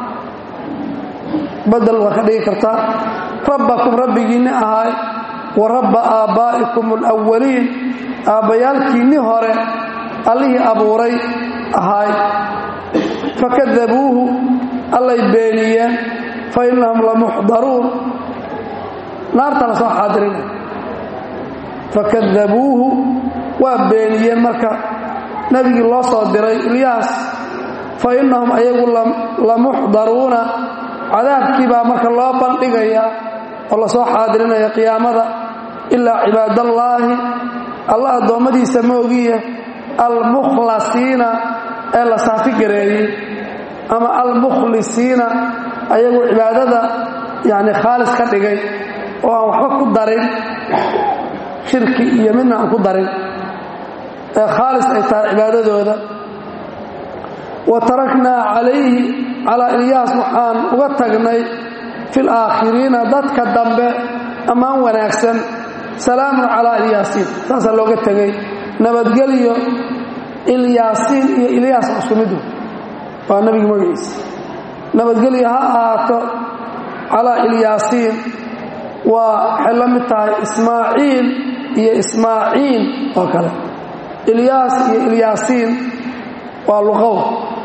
badel waa ka dhigi kartaa rabbakum rabbigiinni ahaay wa rabba aabbaa'ikum alawaliin aabbayaalkiinni hore allihii abuuray ahaay fakadabuuhu allay beeniyeen fa innahum lamuxdaruun naarta la soo xaadirinay fakadabuuhu waa beeniyeen marka nebigii loo soo diray ilyaas fa innahum ayagu lamuxdaruuna cadaabkii baa marka loo bandhigayaa oo la soo xaadirinaya qiyaamada ilaa cibaadallaahi alla addoommadiisa moogiya almukhlasiina ee la saafi gareeyey ama almukhlisiina ayagu cibaadada yani khaalis ka dhigay oo aan waxba ku darin shirki iyo midna aan ku darin ee khaalis ay tahay cibaadadooda wa taraknaa calayhi calaa ilyaas waxaan uga tagnay fi laakhiriina dadka dambe ammaan wanaagsan salaamun calaa ilyaasiin saasaa looga tegay nabadgelyo ilyaasiin iyo ilyaas isku midu waa nebiga magaciisa nabadgelyo ha ahaato calaa ilyaasiin waa waxay la mid tahay ismaaciil iyo ismaaciil oo kale ilyaas iyo ilyaasiin waa luqow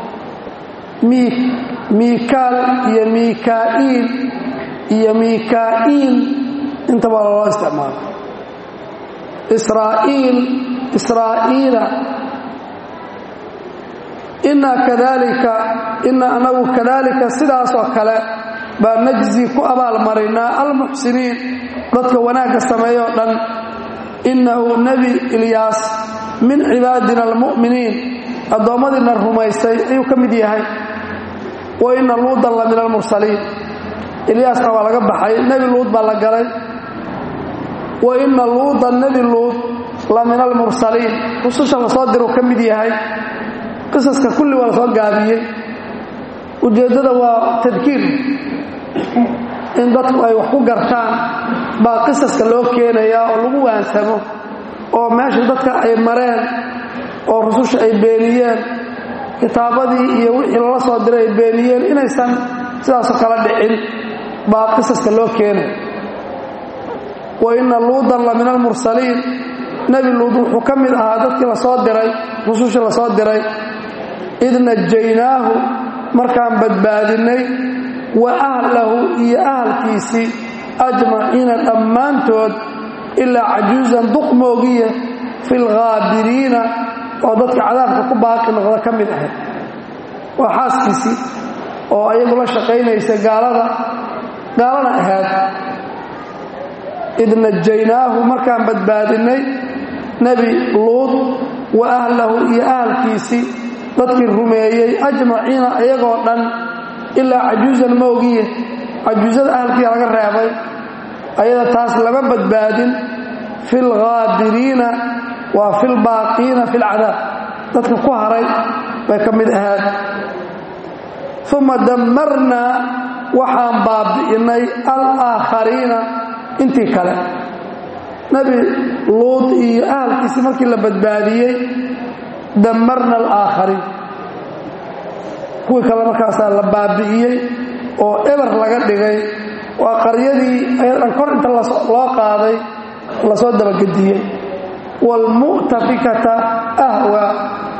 miikaal iyo miikaa'iil iyo miikaa'iil intaba loo isticmaalo israa'iil israa'iila inaa kadalika inaa anagu kadalika sidaasoo kale baa najzi ku abaalmarinaa almuxsiniin dadka wanaagga sameeyo o dhan innahu nebi ilyaas min cibaadina almu'miniin addoommadiina rumaystay ayuu ka mid yahay wa inna luudan la min almursaliin ilyaasna waa laga baxay nebi luud baa la galay wa inna luudan nebi luud la min almursaliin rususha lasoo diruu ka mid yahay qisaska kulli waa lasoo gaabiyey ujeeddada waa tadkiir in dadku ay wax ku gartaan baa qisaska loo keenayaa oo lagu waansamo oo meesha dadka ay mareen oo rususha ay beeniyeen kitaabadii iyo wixii lala soo diray ay beeniyeen inaysan sidaasoo kala dhicin baa qisaska loo keenay wa inna luudan la min almursaliin nebi luud wuxuu ka mid ahaa dadkii lasoo diray rusushii lasoo diray id najaynaahu markaan badbaadinnay wa ahlahu iyo ahalkiisii ajmaciina dhammaantood ilaa cajuusan duq moogiya fi lghaabiriina oo dadka cadaabka ku baaqi noqda ka mid ahayd waa xaaskiisii oo ayagu la shaqaynaysa gaalada gaalana ahayd id najaynaahu markaan badbaadinnay nebi luud wa ahlahu iyo ahalkiisii dadkii rumeeyey ajmaciina iyagoo dhan ilaa cajuusan moogiye cajuusada ahalkiia laga reebay ayada taas lama badbaadin fi lghaabiriina waa fi lbaaqiina fi lcadaab dadka ku haray bay ka mid ahaad uma dammarnaa waxaan baabi'innay alaakhariina intii kale nebi luud iyo ahalkiisii markii la badbaadiyey dammarna alaakhariin kuwii kale markaasaa la baabi'iyey oo eber laga dhigay waa qaryadii ayadan kor inta loo qaaday lasoo dabagediyey waalmu'tafikata ahwaa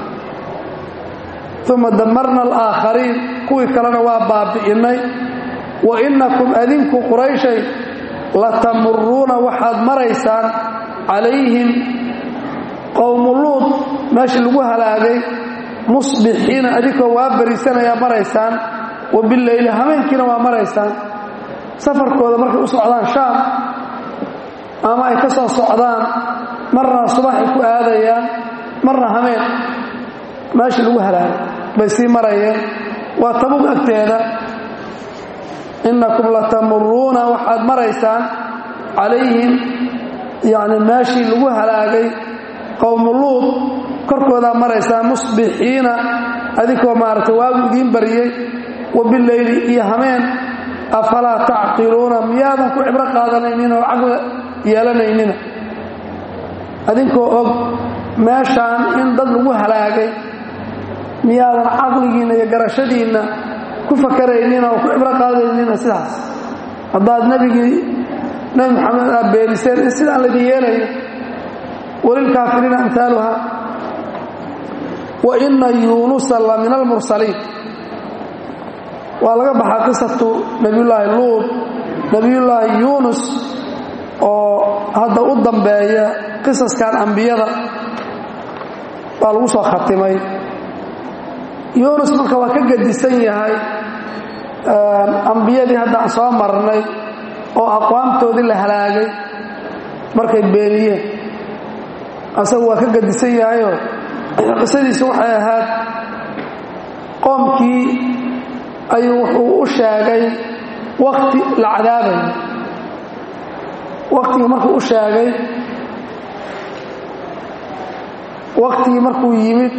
uma damarna alaakhariin kuwii kalena waa baabi'innay wa innakum adinku qurayshay latamuruuna waxaad maraysaan calayhim qowmu luud meeshii lagu halaagay musbixiina adinkoo waa bariisanayaa maraysaan wa bileyli hameenkiina waa maraysaan safarkooda markay u socdaan shaam ama ay ka soo socdaan marna subaxay ku aadayaan marna hameen meeshii lagu halaagay bay sii marayeen waa tabug agteeda innakum latamuruuna waxaad maraysaan calayhim yacni meeshii lagu halaagay qowmu luud korkoodaa maraysaa musbixiina adinkoo maaragtay waagu idiin bariyey wa bileyli iyo hameen afalaa tacqiluuna miyaadan ku cibro qaadanaynin oo caqli yeelanaynina adinkoo og meeshaan in dad lagu halaagay miyaadan caqligiinna iyo garashadiinna ku fakaraynin oo ku cibro qaadaynina sidaas haddaad nebigii nebi maxamed aad beeniseen in sidaan laydin yeelayo walilkaafiriina amhaaluha wa ina yuunusa la min almursaliin waa laga baxaa qisatu nebiyullaahi luud nebiyullaahi yuunus oo hadda u dambeeya qisaskan ambiyada baa lagu soo khatimay yuunus marka waa ka gedisan yahay ambiyadii hadda aan soo marnay oo aqwaamtoodii la halaagay markay beeniyeen asagu waa ka gedisan yahayoo qisadiisu waxay ahayd qoomkii ayuu wuxuu u sheegay wakti la cadaabayo waktigii markuu u sheegay waktigii markuu yimid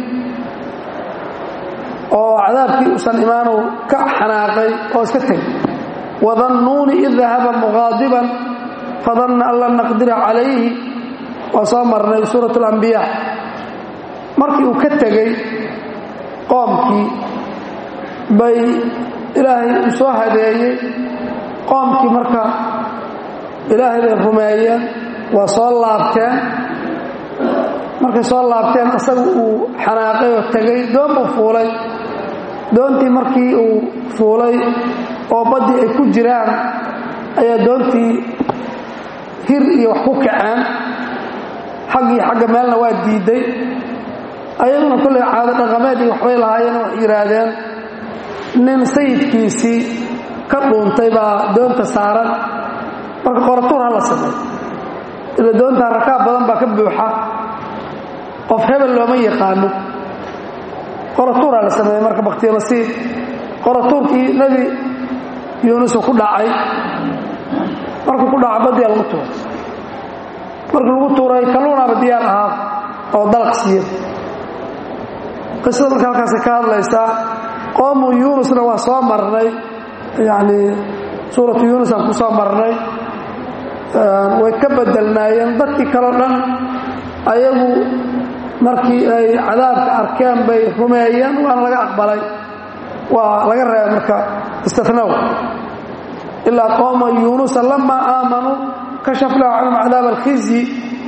oo cadaabkii uusan imaanow ka xanaaqay oo iska tegay wadannuuni id dahaba muqaadiban fadanna an lan naqdira calayhi waa soo marnay suurat alambiyaa markii uu ka tegey qoomkii bay ilaahay uu soo hadeeyey qoomkii marka ilaahay bay rumeeyeen waa soo laabteen markay soo laabteen asaga uu xanaaqay oo tegey doon buu fuulay doontii markii uu fuulay oo baddii ay ku jiraan ayaa doontii hir iyo wax ku kaceen xaggii xagga meelna waa diidday ayaduna kollay caado dhaqameed iyo waxbay lahaayeen wax yidhaahdeen nin sayidkiisii ka dhuuntay baa doonta saaran marka qoratuur ha la sameey ila doontaa rakaab badan baa ka buuxa qof hebel looma yaqaano qoratuuraa la sameeyey marka bakhtiyamasiir qoratuurkii nebi yuunusu ku dhacay markuu ku dhaca baddiya lagu tuuray markii lagu tuuray kalluunaaba diyaar ahaa oo dalaq siiya qisada marka halkaasay ka hadlaysaa qoomu yuunusna waa soo marnay yacni suuratu yuunus aan ku soo marnay way ka bedelnaayeen dadkii kaleo dhan ayagu markii ay cadaabka arkeen bay rumeeyeen waana laga aqbalay waa laga reebay marka istinow ilaa qooma yuunusa lamaa aamanuu kashafnaa canhum cadaab alkhizyi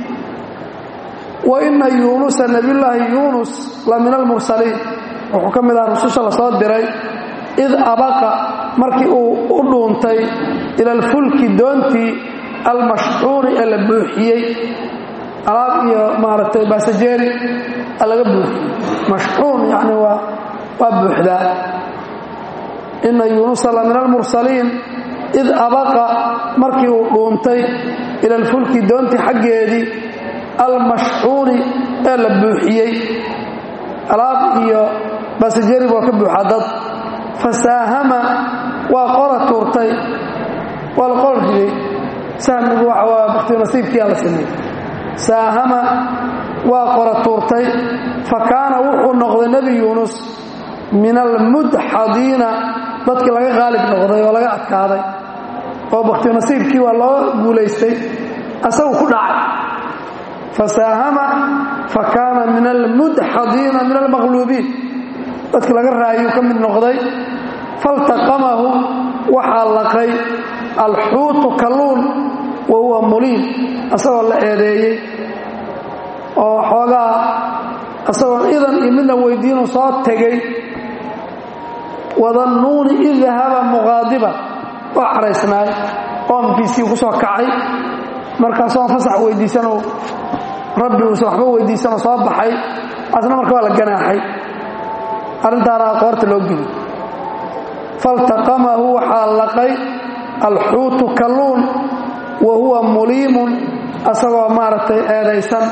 wa ina yuunusa nabiyullaahi yuunus la min almursaliin wuxuu ka mid aha rususha la soo diray id abaqa markii uu u dhuuntay ila alfulki doontii almashxuuri ee la buuxiyey alaab iyo maaragtay basajeeri laga buuxiyey mashxuun yani waa waa buuxdaa ina yuunusa la min almursaliin id abaqa markii uu dhuuntay ila alfulki doontii xaggeedii almashxuuni ee la buuxiyey alaab iyo basajeeri baa ka buuxaa dad fasaahama waa qora tuurtay waa la qor riday sahmigu waxa waa bakti nasiibkiiaa la sameeyey saahama waa qora tuurtay fa kaana wuxuu noqday nebi yuunus min almudxadiina dadkii laga qaalib noqday oo laga adkaaday oo bakti nasiibkii waa loo guulaystay asagu ku dhacay fasaahama fa kaana min almudxadiina min almaqluubiin dadkii laga raayuu ka mid noqday faltaqamahu waxaa laqay alxuutu kalluun wa huwa muliim asagoo la eedeeyey oo xoogaa isagoon idan iyo midna weydiinu soo tegey wadannuuni id dahaba muqaadiba oo caraysnaay qoomkiisii ku soo kacay markaasoo fasax weydiisanoo rabbi uusan waxba weydiisanoo soo baxay asna marka waa la ganaaxay arrintaana qoorta loo geli faltaqamahu waxaa laqay alxuutu kalluun wa huwa muliimun asagoo maaragtay eedaysan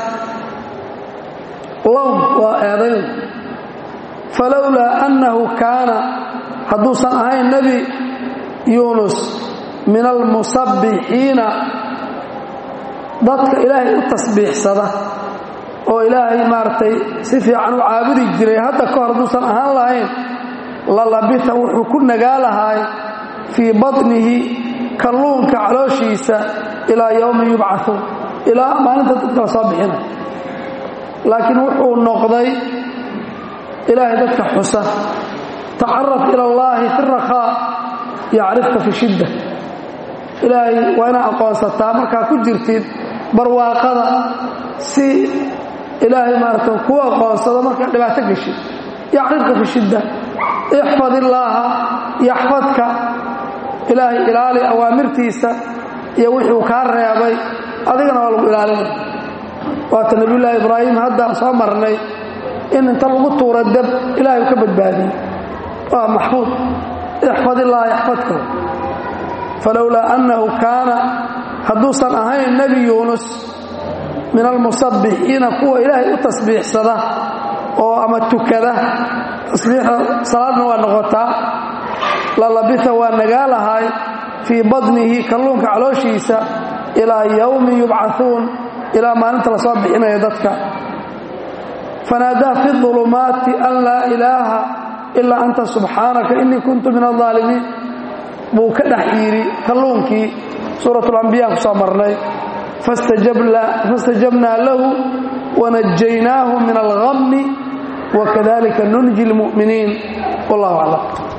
lown waa eedayn falowlaa annahu kaana hadduusan ahayn nebi yuunus min almusabbixiina dadka ilaahay u tasbiixsada oo ilaahay maaragtay si fiican u caabudi jiray hadda ka hor hadduusan ahaan lahayn lalabita wuxuu ku nagaa lahaay fii batnihi kalluunka calooshiisa ilaa yowmi yubcauun ilaa maalinta dadka la soo bixina laakiin wuxuu noqday ilaahay dadka xusa tacaraf ila allaahi fi rakhaa yacrifka fi shidda ilaahay waa inaad aqoonsataa markaa ku jirtid barwaaqada si ilaahay maarata kuu aqoonsado markaa dhibaato geshid yacrifka fi shidda ixfad illaaha yaxfadka ilaahay ilaali awaamirtiisa iyo wixuu kaa reebay adigana waa lagu ilaalinay waata nebiyullaahi ibraahim haddaan soo marnay in inta lagu tuura dab ilaahay u ka badbaadiyey waa maxfuud ixfad illaaha yaxfadka falowlaa annahu kaana hadduusan ahayn nebi yuunus min almusabbixiina kuwa ilaahay u tasbiixsada oo ama tukada tasbiixda salaadna waa noqotaa lalabita waa nagaa lahaay fii badnihi kalluunka calooshiisa ilaa yowmi yubcauun ilaa maalinta la soo bixinaya dadka fanaadaa fi ulumaati an laa ilaaha ilaa anta subxaanaka inii kuntu min alaalimiin buu ka dhex yidhi kalluunkii suurat lambiya ku soo marnay fastajabnaa lahu wanajaynaahu min alhammi wakadalika nunji lmu'miniin wallahu aclam